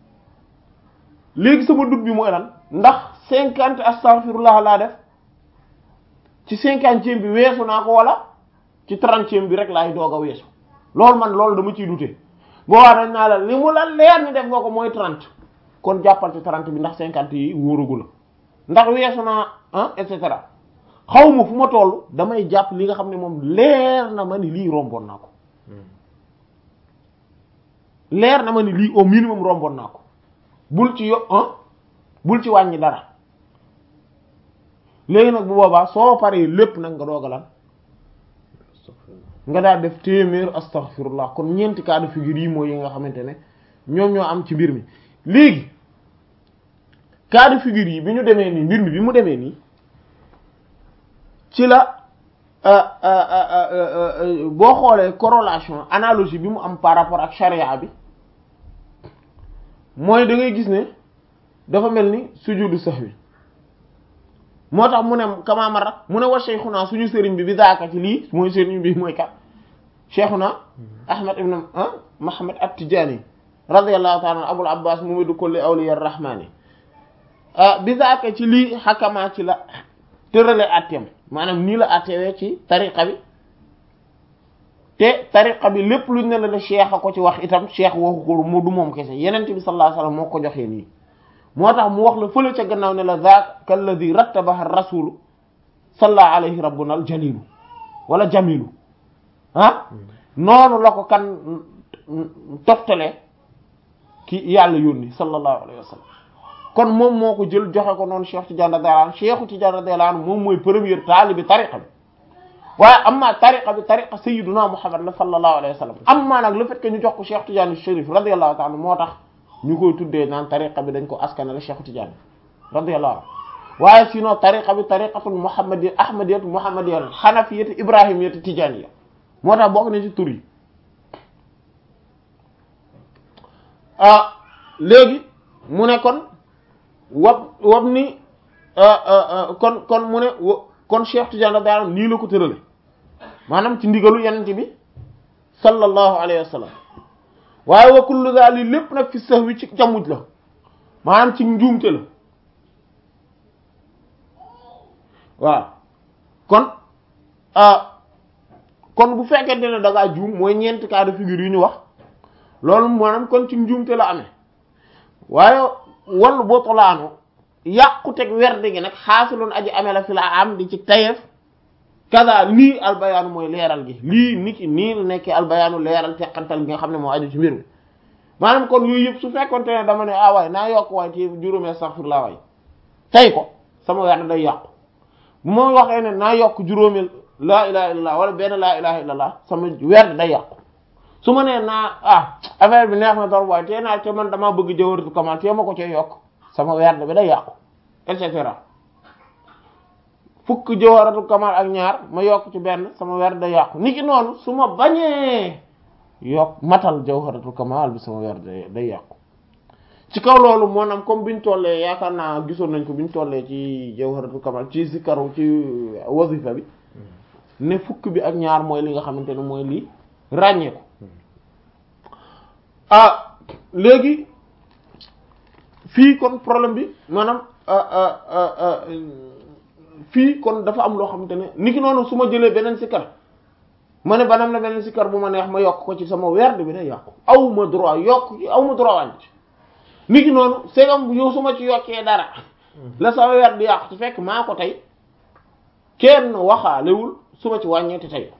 léegi sama dut bi mooy lan ndax cinquante astaghfirullah laa def ci cinquantième bi weesu naa ko wala ci trentième bi rek laay doog a weesu loolu man loolu dama ciy dute boobaa dañ naa la li mu la leer ni def nga ko mooy trente kon jàppal ci trente bi ndax cinquante yi wóorugu la ndax weesu naa ah et cetera xaw ma fu ma toll damay jàpp li nga xam ne moom leer na ma ni lii romboon naa ko leer na ma ni lii au minimum romboon naa ko bul ci yo ah bul ci wàññi dara léegi nag bu boobaa soo paree lépp nag nga doogalan nga daal def téeméer astaghfirullah kon ñeenti cas de figure yi mooy yi nga xamante ne ñoom ñoo am ci mbir mi léegi cas de figure yi bi ñu demee nii mbir mi bi mu demee nii ci la boo xoolee corrélation analogie bi mu am par rapport ak charia bi mooy da ngay gis ne dafa mel ni sujudu sahwi moo tax mu ne kamaama rak mu ne wa cheikhuna suñu sëriñ bi bi daaka ci lii mooy sëriñ bi mooy kat cheikhuna ahmad ibn muhammad at-tijani radiyallahu ta'ala abul abbas mumidu kulli awliya rahmani bi daaka ci lii xakamaa ci la tërale atteem maanaam nii la attewee ci tariqa bi te tariqa bi lépp luñ ne la ne cheikh a ko ci wax itam cheikh waxu ko mu du moom kese yenent bi sallallahu alayhi wasallam moo ko joxee nii moo tax mu wax la fële ca gannaaw ne la zaaka alladi rattabaha rasulu salla alayhi rabbuna al jalilu wala jamilu ah noonu la ko kan toftale ki yàlla yónni sallallahu alayhi wa sallam kon moom moo ko jël joxe ko noonu Cheikh Tidiane radiyallahu anhu Cheikh Tidiane radiyallahu anhu moom mooy premier taalibi tariqa bi waaye amma tariqa bi tariqa sayyiduna Muhammad la sallallahu alayhi wa sallam amma nag le fait que ñu jox ko Cheikh Tidiane Chérif radiyallahu ta'ala moo tax ñu koy tuddee naan tariqa bi dañ ko askanale Cheikh Tidiane radiyallahu anhu waaye sinon tariqa bi tariqatul muhammadiyya ahmadiyya muhammadiyya hanafiyya ibrahimiyya tijaniyya moo tax bokk na ci tur yi ah léegi mu ne kon wab wab ni kon kon mu ne kon Cheikh Tidiane radiyallahu anhu nii la ko tërale maanaam ci ndigalu yenente bi sallallahu alayhi wa sallam waaye wa kullu zali lépp nag fi sahwi ci jamuj la maanaam ci njuumte la waaw kon kon bu fekkente ne da ngaa juum mooy ñeenti cas de figure yu ñu wax loolu maanaam kon ci njuumte la amee waaye wallu boo tolaano yàquteg werde gi nag xaasiloon aji amee la fi la am di ci tayeef kaza lii albayaanu mooy leeral gi lii nit ki nii la nekkee albayaanu leeral teqantal gi nga xam ne moo aju ci mbir mi maanaam kon yooyu yëpp su fekkonte ne dama ne ah waay naa yokk waay ci juróomi astaghfirullah waay tey ko sama werd day yàqu bu ma waxee ne naa yokk juróomi laa ilaha illallah wala benn laa ilaha illallah sama werd day yàqu su ma nee naa ah affaire bi neex na trop waaye tey naa te man damaa bëgg jawharatul kamal te ma ko cee yokk sama werd bi day yàqu et cetera fukk jawharatul kamal ak ñaar ma yokk ci benn sama werd day yàqu niki noonu su ma bañee yokk matal jawharatul kamal bi sama werd day yàqu ci kaw loolu maanaam comme biñ tollee yaakaar naa gisoon nañ ko biñ tollee ci jawharatul kamal ci zikaru ci wazifa bi ne fukk bi ak ñaar mooy li nga xamante ne mooy lii ràññee ko ah léegi fii kon problème bi maanaam fii kon dafa am loo xamante ne niki noonu su ma jëlee beneen sikar ma ne banam na beneen sikar bu ma neex ma yokk ko ci sama werd bi day yàqu aw ma droit yokk ci aw ma droit wàññi ci niki noonu segam yow su ma ci yokkee dara la sama werd di yàqu ci fekk maa ko tey kenn waxaalewul su ma ci wàññeeti tey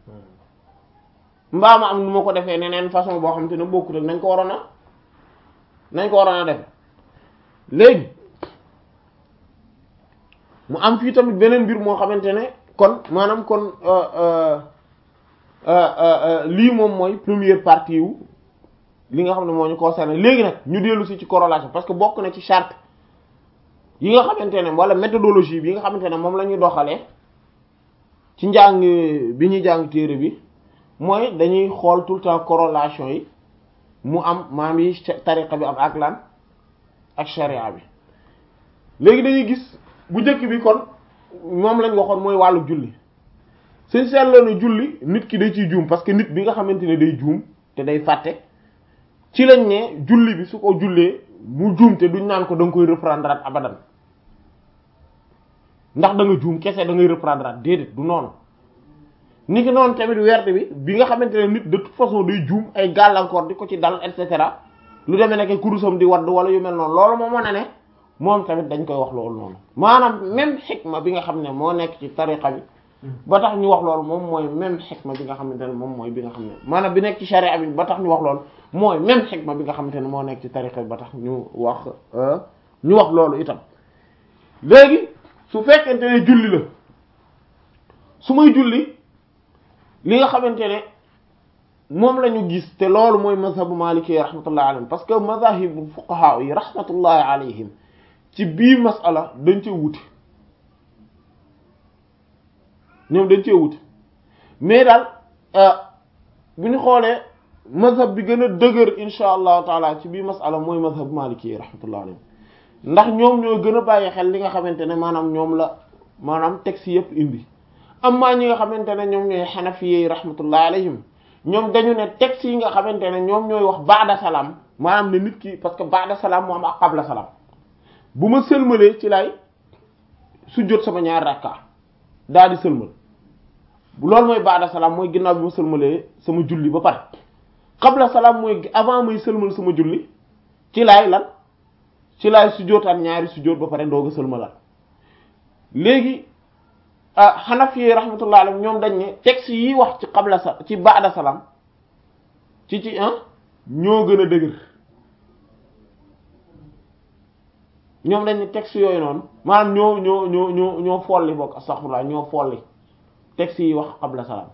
mbaa ma am nu ma ko defee neneen façon boo xamante ne bokkut ak nañ ko waroon a nañ ko waroon a def léegi mu am fii tamit beneen mbir moo xamante ne kon maanaam kon lii moom mooy première partie wu li nga xam ne moo ñu concerné léegi nag ñu dellu si ci corrélation parce que bokk na ci charte yi nga xamante ne wala méthodologie bi nga xamante ne moom la ñuy doxalee ci njàng bi ñuy jàng téere bi mooy dañuy xool tout le temps corrélation yi mu am maam yi tariqa bi am ak lan ak sharia bi léegi dañuy gis bu njëkk bi kon moom lañ waxoon mooy wàllu julli suñ seetloo ne julli nit ki day ciy juum parce que nit bi nga xamante ne day juum te day fàtte ci lañ ne julli bi su ko jullee mu juum te duñ naan ko da nga koy reprendre at abadan ndax da nga juum kese da ngay reprendre at déedéet du noonu ni ki noonu tamit werd bi bi nga xamante ne nit de toute façon day juum ay gàllankoor di ko ci dal et cetera lu demee nekk kurusam di wadd wala yu mel noonu loolu moo mën a ne moom tamit dañ koy wax loolu noonu maanaam même xikma bi nga xam ne moo nekk ci tariqa bi ba tax ñu wax loolu moom mooy même xikma bi nga xamante ne moom mooy bi nga xam ne maanaam bi nekk ci sharia bi ba tax ñu wax loolu mooy même xikma bi nga xamante ne moo nekk ci tariqa bi ba tax ñu wax ñu wax loolu itam léegi su fekkente ne julli la su may julli li nga xamante ne moom la ñu gis te loolu mooy mazhabu maliki rahmatullahi alayhim parce que mazahibu fuqaha yi rahmatullahi alayhim ci bii masala dañ cee wute ñoom dañ cee wute mais daal bu ñu xoolee mazhab bi gën a dëgër insha allahu taala ci bii masala mooy mazhab maliki yi rahmatullahi alayhim ndax ñoom ñoo gën a bàyyi xel li nga xamante ne maanaam ñoom la maanaam texte yépp indi amma ñi nga xamante ne ñoom ñooy xanafiye rahmatullahi alayhim ñoom dañu ne texte yi nga xamante ne ñoom ñooy wax baada salaam maanaam ne nit ki parce que baada salaam moo am ak qabla salaam bu ma sëlmalee ci lay sujjóot sama ñaar rakka daal di sëlmal loolu mooy baada salaam mooy ginnaaw bi ma sëlmalee sama julli ba pare qabla salaam mooy avant may sëlmal sama julli ci laay lan ci laay sujjóotaan ñaari sujjóot ba pare doog a sëlmalal léegi ah Hanafi rahmatullah alayhim ñoom dañ ne texte yi wax ci qabla sa ci ba'da salaam ci ci ah ñoo gën a dëgër ñoom dañ ne texte yooyu noonu maanaam ñoo ñoo ñoo ñoo ñoo folli bokk astaghfirullah ñoo folli texte yi wax qabla salaam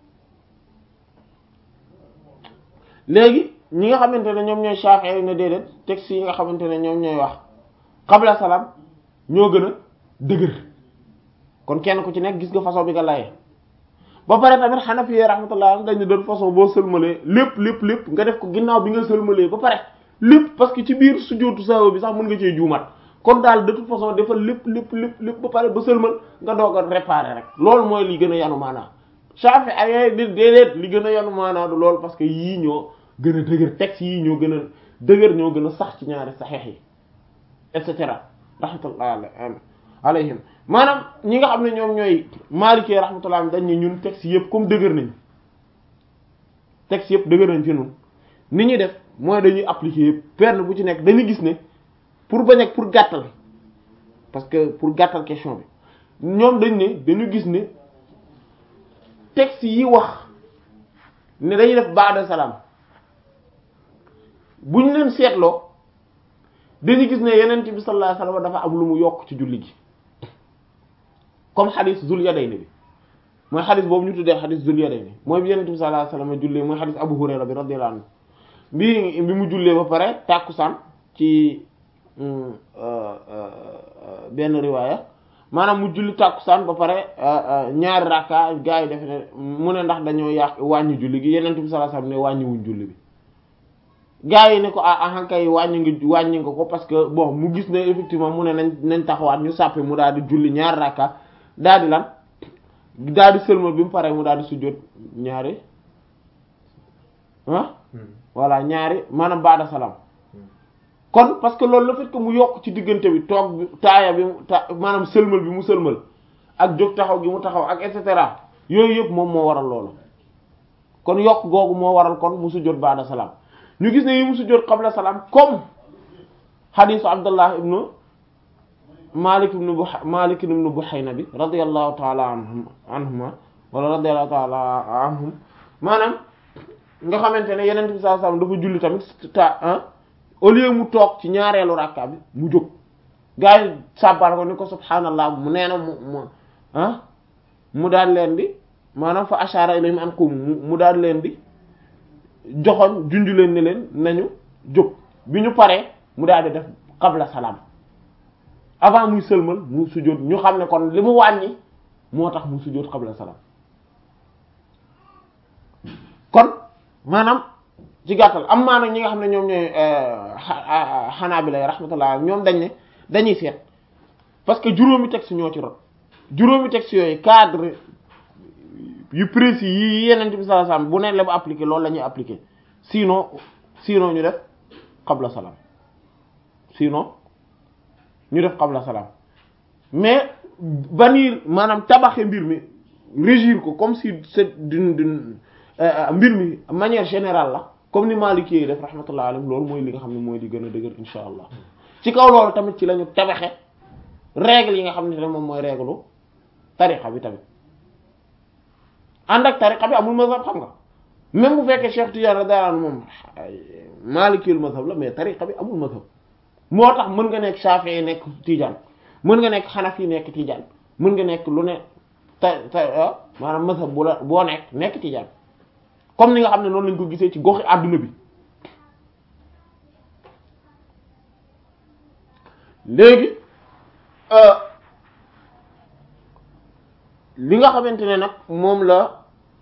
léegi ñi nga xamante ne ñoom ñooy Shafi'i ne déedéet texte yi nga xamante ne ñoom ñooy wax qabla salaam ñoo gën a dëgër kon kenn ku ci nekk gis nga façon bi nga layee ba pare tamit Hanafi rahmatullah dañ ne doon façon boo sëlmalee lépp lépp lépp nga def ko ginnaaw bi nga sëlmalee ba pare lépp parce que ci biir sujjóotu sahwa bi sax mën nga cee juumat kon daal de toute façon defal lépp lépp lépp lépp ba pare ba sëlmal nga doog a réparer rek loolu mooy li gën a yanu maanaa Shafi ay di déedéet li gën a yanu maanaa du loolu parce que yii ñoo gën a dëgër texte yii ñoo gën a dëgër ñoo gën a sax ci ñaari saxeex yi et cetera rahmatullah alayhim maanaam ñi nga xam ne ñoom ñooy maalikee rahmatullah dañ ne ñun texte yëpp comme dëgër nañ texte yëpp dëgër nañ ci ñun ni ñuy def mooy dañuy appliquer yëpp benn bu ci nekk dañuy gis ne pour bañ ak pour gàttal parce que pour gàttal question bi ñoom dañ ne dañu gis ne texte yi wax ne dañuy def ba'da salaam buñ leen seetloo dañu gis ne yenent bi sallallahu alayhi wasallam dafa am lu mu yokk ci julli gi comme xadis zul yadayni bi mooy xadis boobu ñu tuddee xadis zul yadayni mooy bi yenent bi sallallahu alayhi wasallam jullee mooy xadis abu hurayra bi radiyallahu anhu bi bi mu jullee ba pare tàkkusaan ci benn riwaaya maanaam mu julli tàkkusaan ba pare ñaari rakka gaa yi def ne mu ne ndax dañoo yàq wàññi julli gi yenent bi sallallahu alayhi wasallam ne wàññiwuñ julli bi gaa yi ne ko ah ahankay wàññi nga wàññi nga ko parce que bon mu gis ne effectivement mu ne nañ nañ taxawaat ñu sàppe mu daal di julli ñaari rakka daal di lan daal di sëlmal bi mu paree mu daal di sujjóot ñaari ah voilà ñaari maanaam baada salaam kon parce que loolu le fait que mu yokk ci diggante bi toog bi taaya bi ta maanaam sëlmal bi mu sëlmal ak jóg taxaw gi mu taxaw ak et cetera yooyu yëpp moom moo waral loolu kon yokk googu moo waral kon mu sujjóot baada salaam ñu gis ne yi mu sujjóot qabla salaam comme xadiisu Abdullah ibnu Malik ibn bu Malik ibn Buhayna bi radiyallahu ta'ala anhum anhuma wala radiyallahu ta'ala anhum maanaam nga xamante ne yeneen bi sallallahu alayhi wasallam dafa julli tamit ta ah au lieu mu toog ci ñaareelu rakka bi mu jóg gaa yi sàbbal ko ni ko subhaanallah mu nee na mu mu ah mu daal leen di maanaam fa ashara ilayhim an qum mu daal leen di joxoon junju leen ne leen nañu jóg bi ñu paree mu daal di def qabla salaam avant muy sëlmal mu sujjóot ñu xam ne kon li mu wàññi moo tax mu sujjóot qabla salaam kon maanaam ci gàttal am maa nag ñi nga xam ne ñoom ñooy Hanaabila rahmatullah ñoom dañ ne dañuy seet parce que juróomi texte ñoo ci rot juróomi texte yooyu cadre yu précis yi Yonent bi sallallahu alayhi wasallam bu ne la bu appliquer loolu la ñuy appliquer sinon sinon ñu def qabla salaam sinon ñu def qabla salaam mais bannir maanaam tabaxe mbir mi régir ko comme si c'est d'une d'une mbir mi manière générale la comme ni Maliki yi def rahmatullah alayhi loolu mooy li nga xam ne mooy li gën a dëgër insha allah ci kaw loolu tamit ci la ñu tabaxe règle yi nga xam ne moom mooy règle tariqa bi tamit ànd ak tariqa bi amul mazhab xam nga même bu fekkee Cheikh Tidiane radiyallahu anhu moom Maliki ul mazhab la mais tariqa bi amul mazhab moo tax mën nga nekk Shafi'i nekk Tidiane mën nga nekk Hanafi nekk Tidiane mën nga nekk lu ne ta ta maanaam mazhab bu la boo nekk nekk tijaan comme ni nga xam ne noonu lañ ko gisee ci goxi àdduna bi léegi li nga xamante ne nag moom la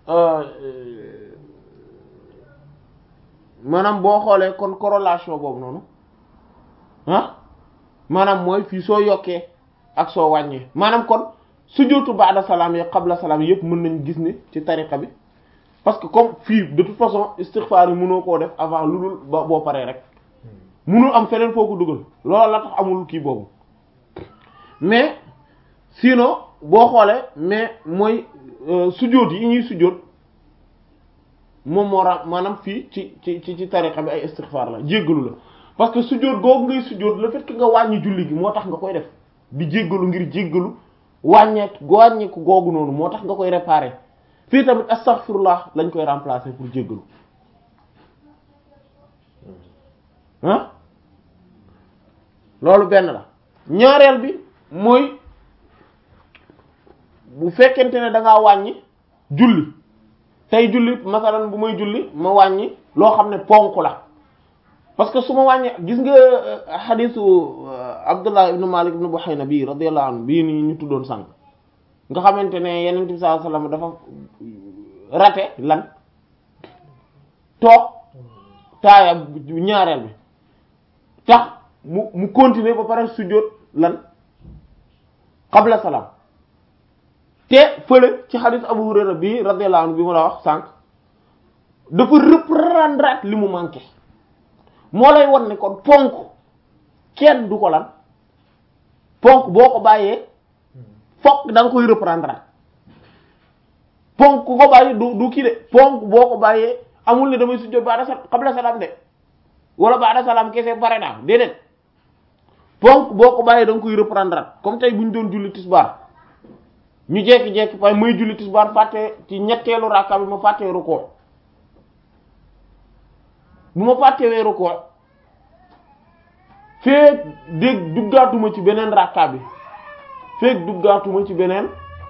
maanaam boo xoolee kon corrélation boobu noonu ah maanaam mooy fii soo yokkee ak soo wàññee maanaam kon sujjóotu ba'da salaam yi qabla salaam yëpp mën nañ gis ni ci tariqa bi parce que comme fii de toute façon istighfar yi mënoo koo def avant lu dul ba boo paree rek mënul am feneen foo ko dugal loolu la tax amul kii boobu mais sinon boo xoolee mais mooy sujjóot yi ñuy sujjóot moom moo ra maanaam fii ci ci ci ci tariqa bi ay istighfar la jéggalu la parce que sujjóot googu ngay sujjóot le fait que nga wàññi julli gi moo tax nga koy def di jéggalu ngir jéggalu wàññeek wàññeeku googu noonu moo tax nga koy réparer fii tamit astaghfirullah lañ koy remplacer pour jéggalu ah loolu benn la ñaareel bi mooy bu fekkente ne da ngaa wàññi julli tey julli masalan bu may julli ma wàññi loo xam ne ponk la parce que su ma wàññi gis nga xadisu Abdullah ibn Malik ibn Buhayna bii radiyallahu anhu bii nii ñu tuddoon sànq nga xamante ne Yonent bi sallallahu alayhi wasallam dafa rate lan toog taaya ñaareel bi tax mu mu continuer ba pare sujjóot lan qabla salaam te fële ci xadis Abu Hurayra bi radiyallahu anhu bi ma la wax sànq dafa reprendre li mu manqué moo lay wan ne kon ponk kenn du ko lan ponk boo ko bàyyee fokk da nga koy reprendre ponk ku ko bàyyi du du kii de ponk boo ko bàyyee amul ne damay sujjóot ba'da salaam qabla salaam de wala ba'da salaam kese pare naa déedéet ponk boo ko bàyyee da nga koy reprendre comme tey bu ñu doon julli tisbaar ñu jekki-jekki pay may julli tisbaar fàtte ci ñetteelu rakka bi ma fàttee rukkoo bu ma fàttewee rukkoo feek dégg duggaatuma ci beneen rakka bi feek duggaatuma ci beneen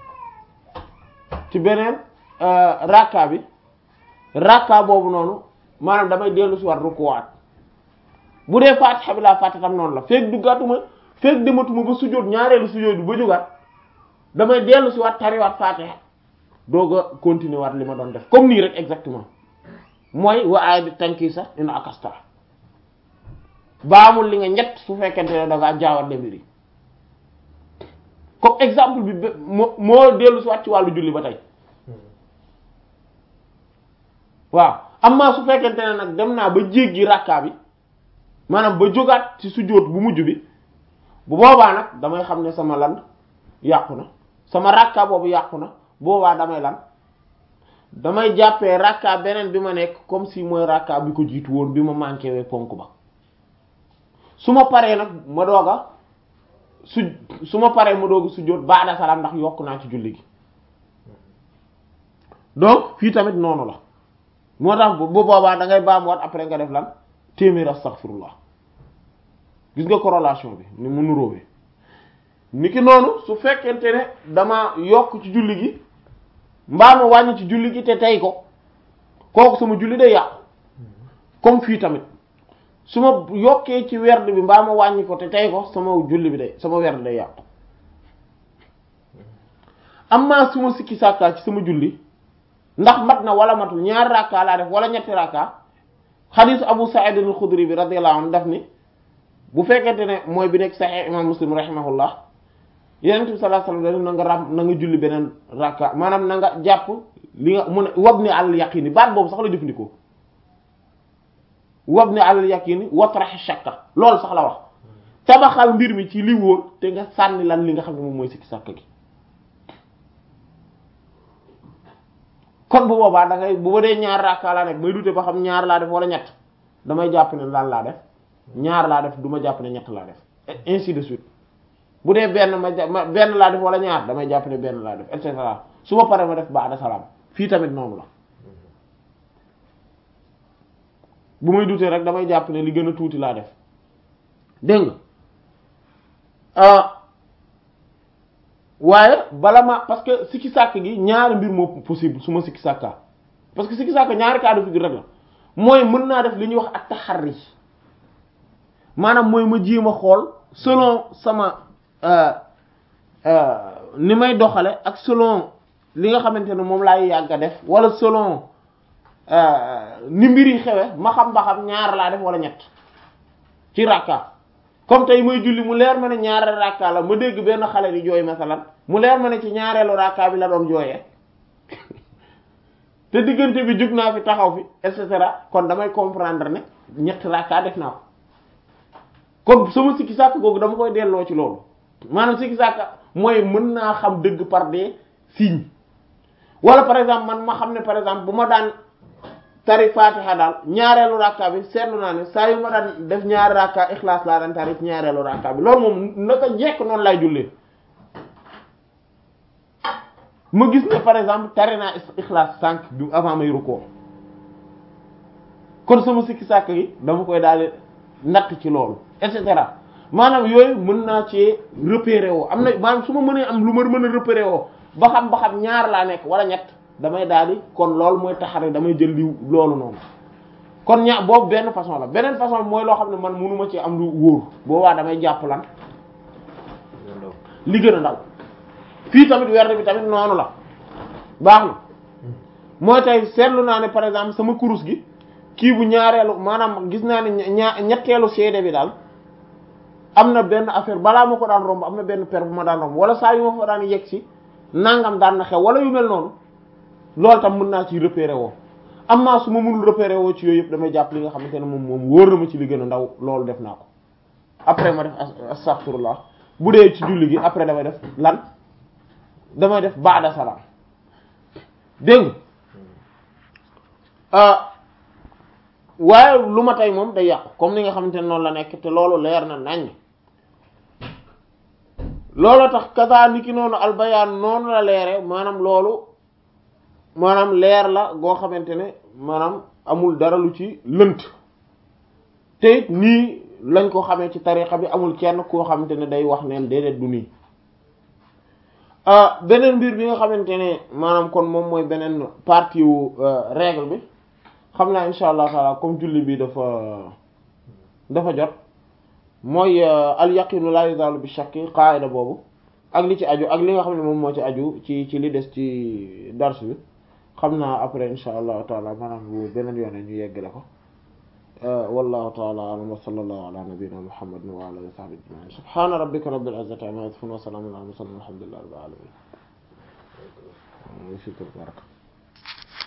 ci beneen rakka bi rakka boobu noonu maanaam damay dellu si war rukkoowaat bu dee faatixa bi laa fàtte tam noonu la feek duggaatuma feek dematuma ba sujjóot ñaareelu sujjóot bi ba jógaat damay dellu si waat tariwaat faatiha doog a continuer waat li ma doon def comme nii rek exactement mooy wa aay di tànki sax ina akasta baamul li nga ñett su fekkente ne da ngaa jaawat mbir yi comme exemple bi moo moo dellu si waat ci wàllu julli ba tey waaw amma su fekkente ne nag dem naa ba jéggi rakkaa bi maanaam ba jógaat ci sujjóot bu mujj bi bu boobaa nag damay xam ne sama lan yàqu na sama rakka boobu yàqu na boobaa damay lan damay jàppee rakka beneen bi ma nekk comme si mooy rakka bi ko jiitu woon bi ma manqué wee ponk ba su ma paree nag ma doog a su su ma paree ma doog a sujjóot baada salaam ndax yokk naa ci julli gi donc fii tamit noonu la moo tax bu boobaa da ngay baamuwaat après nga def lan téeméer astaghfirullah gis nga corrélation bi ni mu nuróowee niki noonu su fekkente ne dama yokk ci julli gi mbaa ma wàññi ci julli gi te tey ko kooku sama julli day yàqu comme fii tamit su ma yokkee ci werd bi mbaa ma wàññi ko te tey ko sama julli bi day sama werd day yàqu amma su ma sikki sàkkaa ci sama julli ndax mat na wala matul ñaari rakka laa def wala ñetti rakka xadiisu Abu Sa'id al-Khudri bi radiyallahu anhu daf ni bu fekkente ne mooy bi nekk Sahih imam Muslim rahimahullah Yonent bi sallallahu alayhi wasallam na nga ram na nga julli beneen rakka maanaam na nga jàpp li nga mun a wabni alal yaqini baat boobu sax la jëfandikoo wabni alal yaqini watrahi shakka loolu sax la wax tabaxal mbir mi ci li wóor te nga sànni lan li nga xam ne moom mooy sikki sàkk gi kon bu boobaa da ngay bu ba dee ñaar rakka laa nekk may dute ba xam ñaar laa def wala ñett damay jàpp ne lan laa def ñaar laa def du ma jàpp ne ñett laa def ainsi de suite bu dee benn ma ma benn laa def wala ñaar damay jàpp ne benn laa def et cetera su ma paree ma def ba'da salaam fii tamit noonu la bu may dutee rek damay jàpp ne li gën a tuuti laa def dégg nga waaye bala ma parce que sikki sàkk gi ñaari mbir moo possible su ma sikki sàkkaa parce que sikki sàkk ñaari cas de figure rek la mooy mën naa def li ñuy wax ak taxarri maanaam mooy ma jéem a xool selon sama ni may doxale ak selon li nga xamante ne moom laay yàgg a def wala selon ni mbir yi xewe ma xam ba xam ñaar laa def wala ñett ci rakka comme tey may julli mu leer ma ne ñaareel rakka la ma dégg benn xale di jooy masalan mu leer ma ne ci ñaareelu rakka bi la doon jooyee te diggante bi jug naa fi taxaw fi et cetera kon damay comprendre ne ñett rakka def naa ko kon sama sikki sàkk googu dama koy delloo ci loolu maanaam sikki sàkk mooy mën naa xam dëgg par des signes wala par exemple man ma xam ne par exemple bu ma daan tari fatiha daal ñaareelu rakka bi seetlu naa ne saa yu ma daan def ñaari rakka ixlaas laa daan tari ci ñaareelu rakka bi loolu moom naka jekk noonu lay jullee ma gis ne par exemple tari naa ixlaas sànq bi avant may rukkoo kon sama sikki sàkk gi dama koy daal natt ci loolu et cetera maanaam yooyu mën naa ci repérer woo am na maanaam su ma mënee am lu ma mën a repérer woo ba xam ba xam ñaar laa nekk wala ñett damay daal di kon loolu mooy taxare damay jël li loolu noonu kon ña boobu benn façon la beneen façon mooy loo xam ne man mënuma ci am lu wóor boobaa damay jàpp lan li gën a ndaw fii tamit werd bi tamit noonu la baax na mooy tey seetlu naa ne par exemple sama kurus gi kii bu ñaareelu maanaam gis naa ne ñaa ñetteelu seede bi daal am na benn affaire balaa ma ko daan romb am na benn per bu ma daan romb wala saa yu ma fa daan yegg si nangam daan na xew wala yu mel noonu loolu tam mën naa ci repérer woo am naa su ma mënul repérer woo ci yooyu yëpp damay jàpp li nga xamante ne moom moom wóor na ma ci li gën a ndaw loolu def naa ko après ma def astaghfirullah bu dee ci julli gi après damay def lan damay def baada salaam dégg nga waaye lu ma tey moom day yàqu comme ni nga xamante ne noonu la nekk te loolu leer na nañ loolu tax kasaa ni ki noonu albayaan noonu la leere maanaam loolu maanaam leer la goo xamante ne maanaam amul dara lu ci lënt te it nii lañ ko xamee ci tariqa bi amul kenn koo xamante ne day wax neen déedéet du nii beneen mbir bi nga xamante ne maanaam kon moom mooy beneen partie wu règle bi xam naa insha allah taala comme julli bi dafa dafa jot mooy al yaqinu la yuzalu bi shakki qaida boobu ak li ci aju ak li nga xam ne moom moo ci aju ci ci li des ci dars bi xam naa après insha allahu taala maanaam bu beneen yoone ñu yeggale ko wallahu taala alam wa sallallahu ala nabiyyina muhammadin wa ala alihi wa sahbihi ajma'in subhana rabbika rabbil izzati amma yasifun wa salamun ala al mursalin walhamdulillahi rabbil alamin